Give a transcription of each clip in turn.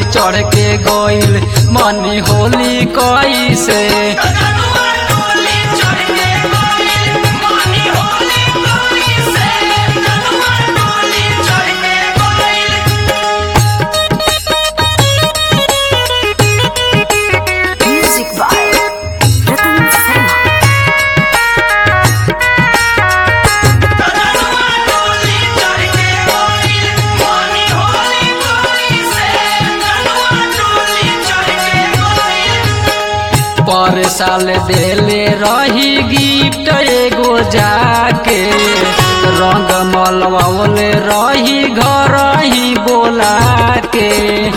चढ़ के गइल मनी होली कैसे जनुआ डोली चढ़ के गइल मनी होली कोई से जनुआ डोली चढ़ के गइल Music by Ratan Sharma. जनुआ डोली चढ़ के गइल मनी होली कोई से जनुआ डोली चढ़ के गइल पर साल देले रही गिफ्ट एगो जाके रंग मलवावले रही घर ही बोला के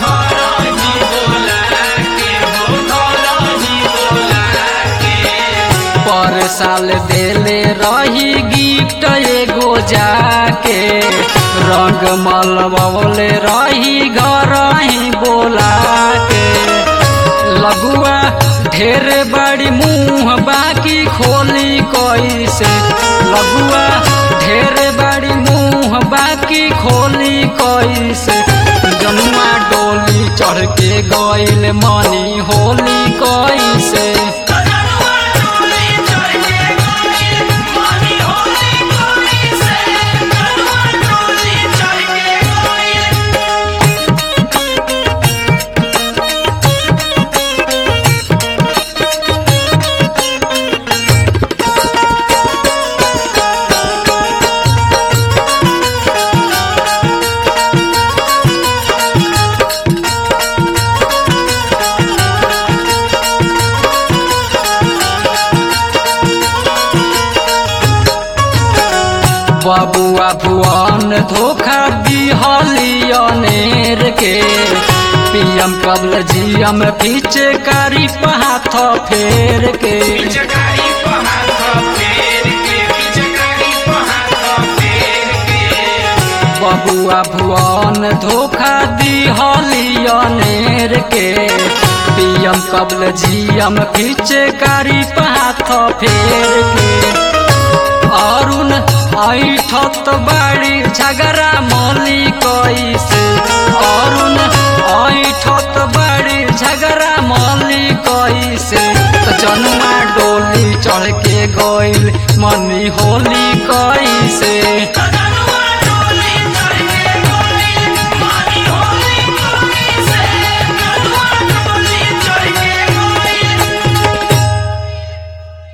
पर साल देले रही गिफ्ट एगो जाके रंग मलवावले रही घर ही बोला के लगुआ ढेर बड़ी मुंह बाकी खोली कैसे लगुआ ढेर बड़ी मुंह बाकी खोली कैसे जनुआ डोली चढ़ के गइल मनी होली कैसे जनुआ डोली चढ़ के गइल मनी होली कोई से जनुआ डोली चढ़ के गइल बबुआ भुवन धोखा दिहलियनेर के पीएम कबल जीएम पीछे कारी हाथ फेर के पिचकारी पहाड़ फेर के पिचकारी पहाड़ फेर के बबुआ भुवन धोखा दिहलियनेर के पीएम कबल जीएम पीछे कारी हाथ फेर के अरुण ऐठत बाड़ी झगड़ा मौली कैसे अरुण ऐठत बाड़ी झगड़ा मौली कैसे तो जनुआ डोली चढ़ के गइल मनी होली कैसे जनुआ